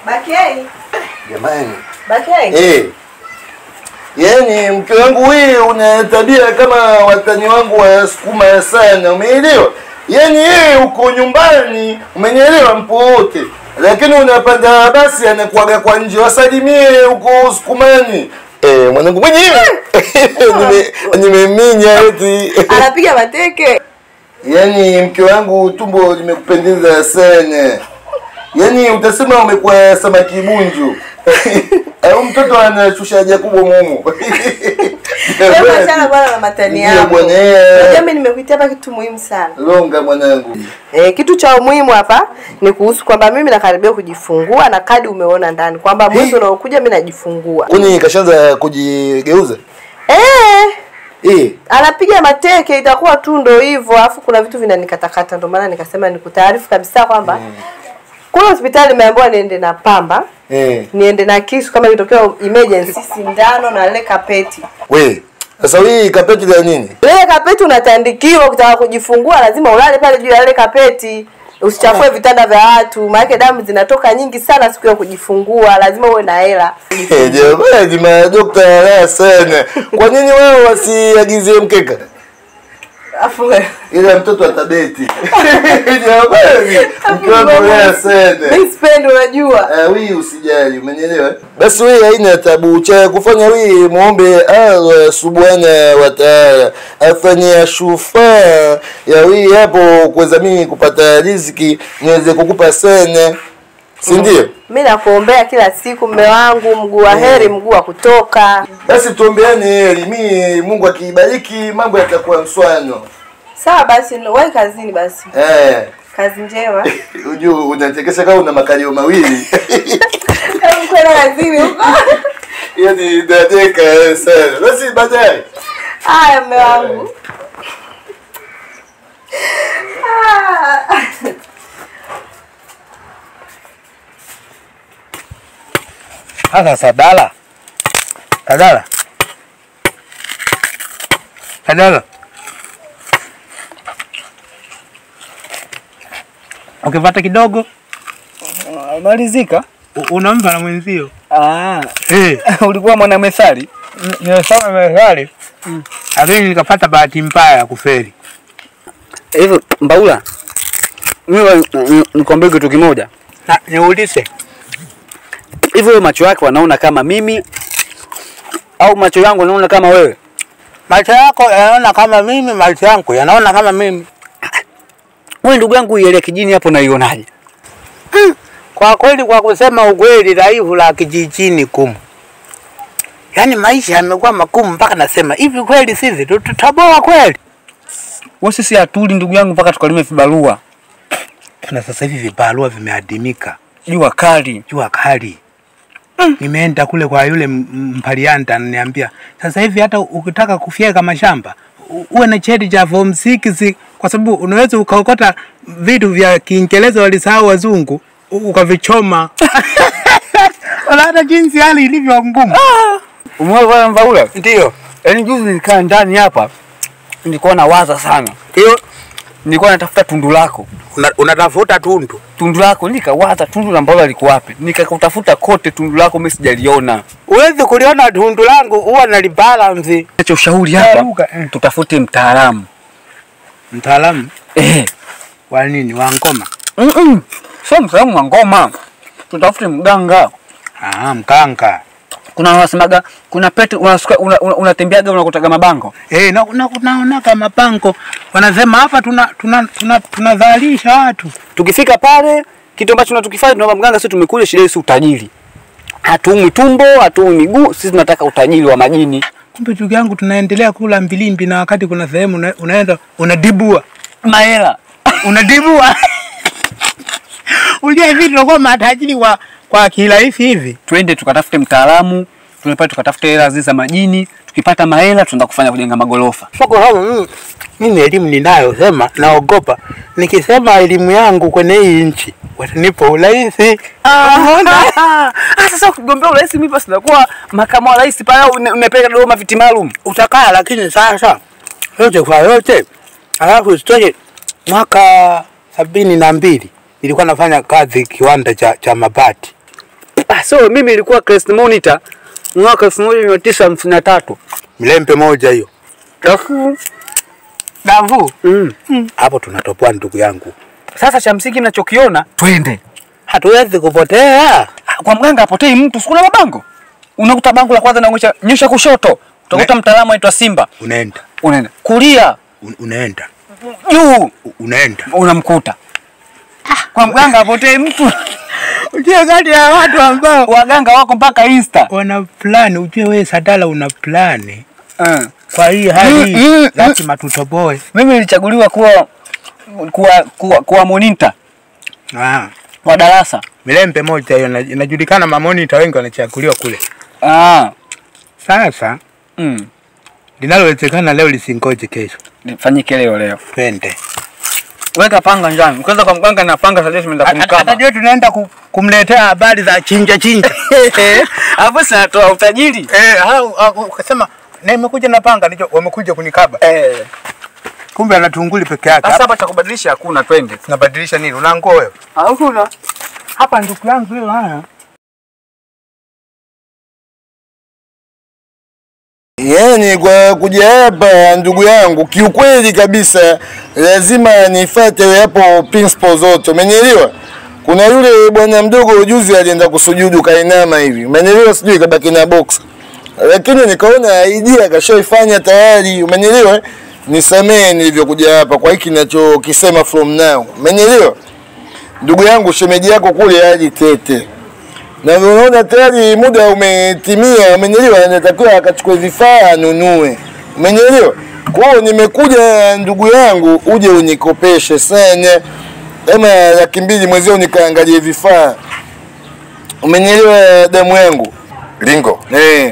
Bakei. Jamani. Bakei. Eh. Yaani mke wangu wewe una tabia kama watani wangu wa sukuma sana, umeelewa? Yaani yeye uko nyumbani, umenielewa mpo wote. Lakini unapanda basi anakuaga kwa nje, wasalimie huko sukumani. Eh, mwanangu mwenyewe. Nime nimeminya eti. Anapiga mateke. Yaani mke wangu tumbo limekupendeza sana. Yaani utasema umekuwa samaki bunju. Au mtoto anashusha haja kubwa mumu. Hebu achana bwana na matani Ndio yako. bwana, eh. Unajua mimi nimekuitia hapa kitu muhimu sana. Longa mwanangu. Eh, kitu cha umuhimu hapa ni kuhusu kwamba mimi nakaribia kujifungua na kadi umeona ndani kwamba mwezi unaokuja mimi najifungua. Kuni kashaanza kujigeuza? Eh, Eh. anapiga mateke itakuwa tu ndo hivyo, alafu kuna vitu vinanikatakata, ndio maana nikasema nikutaarifu kabisa kwamba kule hospitali nimeambiwa niende na pamba Eh. niende na kisu kama ikitokea emergency, sindano na lile kapeti. We. Sasa hii kapeti la nini? Lile kapeti unatandikiwa, ukitaka kujifungua lazima ulale pale juu ya lile kapeti, usichafue vitanda vya watu, maana damu zinatoka nyingi sana siku ya kujifungua, lazima uwe na hela. Eh, Jamani, madokta raha sana. Kwa nini wao wasiagizie mkeka? Afu Ila mtoto atabeti. Jamani, mke wangu raha sana. mimi sipendi, unajua Ah, wii usijali, umenielewa? Basi wii haina tabu cha kufanya wii muombe Allah subhana wa taala afanye shufaa ya wii hapo kuweza mimi kupata riziki niweze kukupa sana, si ndio? mi nakuombea kila siku, mme wangu, mguu wa heri, mguu wa kutoka. Basi tuombeane heri, mi Mungu akibariki mambo yatakuwa mswano. Sawa basi, wahi kazini basi. Eh, Kazi njema. ujue unachekesha kama una makalio mawili. Hebu kwenda kazini huko. Yaani nateka sana. Basi baadaye. Haya, mme wangu. Ah. Sasa Sadala, Sadala, Sadala, ukipata kidogo Malizika. u- unampa na mwenzio. Ah, Eh, ulikuwa mwana methali. n- nimesoma methali lakini nikapata bahati mbaya ya kufeli. Hivyo Mbaula, mimi nikwambie kitu kimoja. Na niulize, Hivyo wewe macho yako wanaona kama mimi au macho yangu yanaona kama wewe? macho yako yanaona kama mimi, macho yangu yanaona kama mimi. Wewe ndugu yangu ile kijini hapo naionaje? Kwa kweli, kwa kusema ukweli, dhaifu la kijijini kumu, yaani maisha yamekuwa magumu mpaka nasema hivi, kweli sisi tu- tutaboa kweli? Wewe sisi hatuli ndugu yangu mpaka tukalime vibarua. Na sasa hivi vibarua vimeadimika, Jua kali. jua kali. Nimeenda kule kwa yule m- mpalianta, ananiambia sasa hivi hata ukitaka kufyeka mashamba u- uwe na cheti cha form 6 kwa sababu unaweza ukaokota vitu vya Kiingereza walisahau wazungu u- ukavichoma. Unaona jinsi hali ilivyo ngumu. Umeona bwana Mbaula? Ndio. Yaani juzi nilikaa ndani hapa nilikuwa nawaza sana. Ndio. Nilikuwa natafuta tundu lako. Una, unatafuta tundu. Tundu lako nikawaza tundu la Mbaula liko wapi? Nikakutafuta kote tundu lako mimi sijaliona. Uwezi kuliona tundu langu huwa nalibalance. Acha ushauri hapa. Luka, eh. Tutafute mtaalamu. Mtaalamu Eh. wa nini? Wa ngoma. Mm -mm. Sio mtaalamu wa ngoma. Tutafute mganga. Ah, mkanga. Kuna wanasemaga kuna pete unasuka una, una, unatembeaga unakutaga mabango. Eh, na na naonaga mabango wanasema hapa tuna tuna tuna tunadhalisha watu. Tukifika pale kitu ambacho tunatukifanya tunaomba mganga, sisi tumekuja shida si utajiri. Hatuumwi tumbo, hatuumwi miguu, sisi tunataka utajiri wa majini. Kumbe ndugu yangu tunaendelea kula mbilimbi na wakati kuna sehemu una, unaenda unadibua. Mahela. Unadibua. Unajua hivi tunakuwa matajiri kwa kwa kirahisi hivi. Twende tukatafute mtaalamu, tunapata tukatafute hela zile za majini, tukipata mahela tunaenda kufanya kujenga magorofa. Soko hapo mimi mimi elimu ninayo sema naogopa. Nikisema elimu yangu kwenye hii nchi watanipa urahisi. Ah, sasa ukigombea urais mimi basi nakuwa makamu wa rais pale une- umepeleka Dodoma viti maalum. utakaa, lakini sasa yote kwa yote, alafu isitoshe, mwaka sabini na mbili nilikuwa nafanya kazi kiwanda cha, cha mabati Ah, so mimi ilikuwa Crest Monitor mwaka 1953. Milembe moja hiyo. Alafu Davu. mm. Hapo tunatopoa ndugu yangu. Sasa cha msingi ninachokiona twende. Hatuwezi kupotea. Ah, Kwa mganga apotei mtu, sikuna mabango. Unakuta bango la kwanza naonyesha nyosha kushoto. Utakuta Ne- mtaalamu aitwa Simba. Unaenda. Unaenda. Kulia, Un- Unaenda. juu U- Unaenda. unamkuta. Kwa mganga apotei mtu. Ujue kati ya watu ambao Waganga wako mpaka Insta. wana plani, ujue wewe Sadala una plani. Uh. Kwa hii hali Mm, mm, lazima tutoboe. Mimi nilichaguliwa kuwa kuwa kuwa, kuwa monitor Ah. wa darasa. Milembe moja hiyo ina- inajulikana, mamonita wengi wanachaguliwa kule. Ah. Sasa Mm. linalowezekana leo lisingoje kesho. Nifanyike leo leo. Twende. Weka panga njani. Kwanza kwa mganga na panga sasa tumeenda kumkaba. Atajua tunaenda ku, kumletea habari za chinja chinja. Hapo sasa natoa utajiri. Eh, au au, ukasema na imekuja na panga ndicho wamekuja kunikaba. Eh. Kumbe ana tunguli peke yake. Sasa hapa cha kubadilisha hakuna, twende. Tunabadilisha nini? Una nguo wewe? Hakuna. Hapa ndugu yangu hiyo haya. Yaani kwa kuja hapa ndugu yangu, kiukweli kabisa lazima nifuate hapo principle zote, umenielewa? Kuna yule bwana mdogo ujuzi alienda kusujudu kainama hivi, umenielewa? Sijui kabaki na box, lakini nikaona idea kashaifanya tayari, umenielewa? Nisamee nilivyokuja hapa kwa hiki ninachokisema from now, umenielewa? Ndugu yangu, shemeji yako kule haji tete na unaona tayari muda umetimia, umenielewa? Anatakiwa akachukue vifaa anunue, umenielewa? Kwa hiyo nimekuja ndugu yangu, uje unikopeshe sana kama laki mbili mwezio nikaangalie vifaa, umenielewa damu yangu Lingo, eh?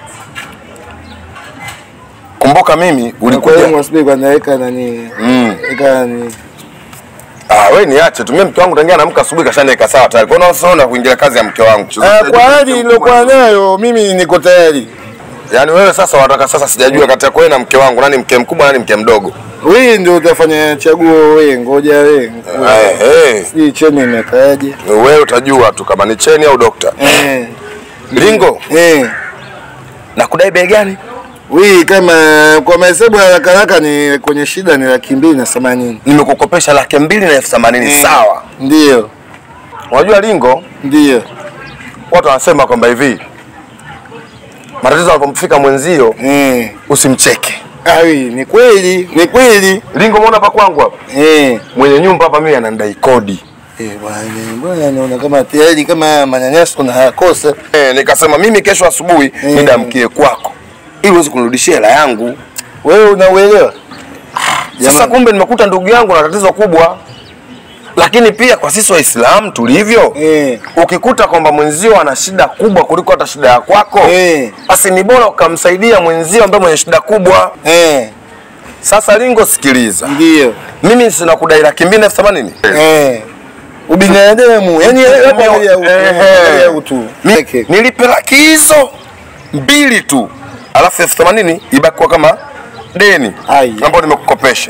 kumbuka mimi ulikuja. ulikuja naweka nani Mm. weka nani Ah, wewe niache tu. Mimi mke wangu tangia naamka asubuhi kashaniweka sawa tayari. Kwa nini unaona kuingilia kazi ya mke wangu? Ah, kwa hali iliyokuwa nayo mimi niko tayari. Yaani wewe sasa wataka sasa sijajua kati yako wewe na mke wangu nani mke mkubwa nani mke mdogo. Wewe ndio utafanya chaguo wewe, ngoja wewe. Eh, eh. Sijui cheni imekaaje. Wewe utajua tu kama ni cheni au dokta. Eh. Lingo, Eh. na kudai bei gani? Wii kama kwa mahesabu ya haraka haraka ni kwenye shida ni laki mbili na themanini. Nimekukopesha laki mbili na elfu themanini Eh. sawa. Ndio, Unajua Lingo, ndio. watu wanasema kwamba hivi matatizo yanapomfika mwenzio Eh. usimcheke. Awi, ni kweli, ni kweli. Lingo, umeona hapa kwangu hapa, Eh. mwenye nyumba hapa mimi anandai kodi. Eh, bwana, bwana naona kama tayari kama manyanyaso kuna hayakosa. Eh, nikasema mimi kesho asubuhi Eh. nidamkie kwako ili uweze kunirudishia hela yangu. Wewe unauelewa? Sasa Jamani. kumbe nimekuta ndugu yangu na tatizo kubwa, lakini pia kwa sisi Waislamu tulivyo Eh. ukikuta kwamba mwenzio ana shida kubwa kuliko hata shida ya kwako Eh. basi ni bora ukamsaidia mwenzio ambaye mwenye shida kubwa. Eh. Sasa Lingo, sikiliza, Ndio. mimi sina kudai laki mbili na elfu themanini Eh. Ubinadamu, yani hapa ya utu. Ehe. Ya utu. Mi- nilipe laki hizo mbili tu, alafu elfu themanini ibakiwa kama deni Ai. ambayo nimekukopesha.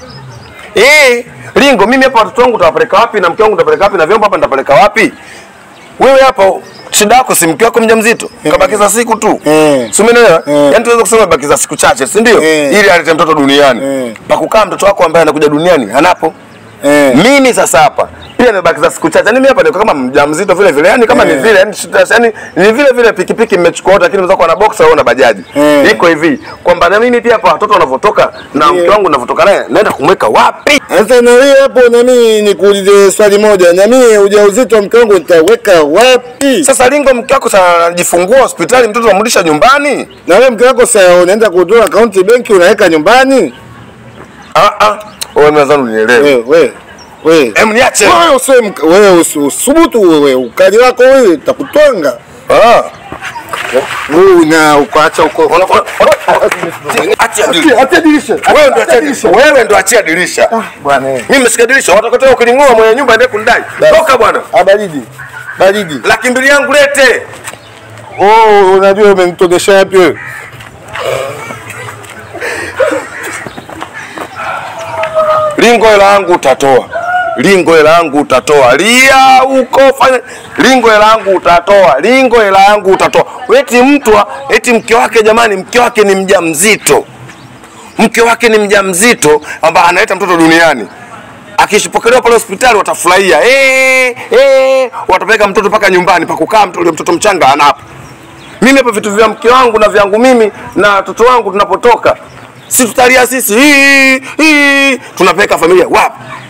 Eh, Lingo, mimi hapa watoto wangu utawapeleka wapi na mke wangu utapeleka wapi na vyombo hapa nitapeleka wapi? Wewe hapa shida yako si mke wako mjamzito, kabakiza siku tu. Eh. Si umeelewa? Eh. Yaani tunaweza kusema bakiza siku chache, si ndio? Eh. Ili alete mtoto duniani. Eh. Pa kukaa mtoto wako ambaye anakuja duniani anapo. Eh. Mimi sasa hapa pia nimebakiza siku chache. Yaani mimi hapa niko kama mjamzito vile vile. Yaani kama ni Eh. vile, yaani shida- yaani ni vile vile pikipiki mmechukua wote lakini mzako na boxer au na bajaji. Eh. Iko hivi kwamba na mimi pia hapa watoto wanavyotoka na Yeah. mke wangu ninavyotoka naye naenda kumweka wapi? Sasa na wewe hapo na mimi nikuulize swali moja. Na mimi ujauzito wa mke wangu nitaweka wapi? Sasa Lingo, mke wako sana anajifungua hospitali, mtoto unamrudisha nyumbani? Na wewe mke wako sasa unaenda kutoa akaunti benki unaweka nyumbani? Ah ah. Wewe mwanzani unielewe. Wewe wewe wewe. Em niache. Wewe usiwe mk- wewe usi- usubutu wewe ukali wako wewe takutwanga. Ah. Wewe na ukaacha uko. Ona- ona- ona- Achia dirisha. Acha dirisha. Wewe ndo achia dirisha. Wewe ndo achia dirisha. Bwana. eh. Mimi nimesikia dirisha, watakotoa ukilingoa mwenye nyumba ndiye kunidai. Toka bwana. Ah, baridi. Baridi. Laki mbili yangu lete. Oh, unajua umenitodesha wapi wewe? Lingo hela yangu utatoa. lingo hela yangu utatoa, lia huko, fanya lingo hela yangu utatoa, lingo hela yangu utatoa. Eti mtu wa- eti mke wake, jamani, mke wake ni mjamzito, mke wake ni mjamzito ambaye analeta mtoto duniani akishipokelewa pale hospitali watafurahia eh, eh, watapeleka mtoto mpaka nyumbani pa kukaa mtoto, mtoto mchanga anapo. Mimi hapa vitu vya mke wangu na vyangu mimi na watoto wangu tunapotoka, si tutalia sisi hii hii, tunapeleka familia wapi?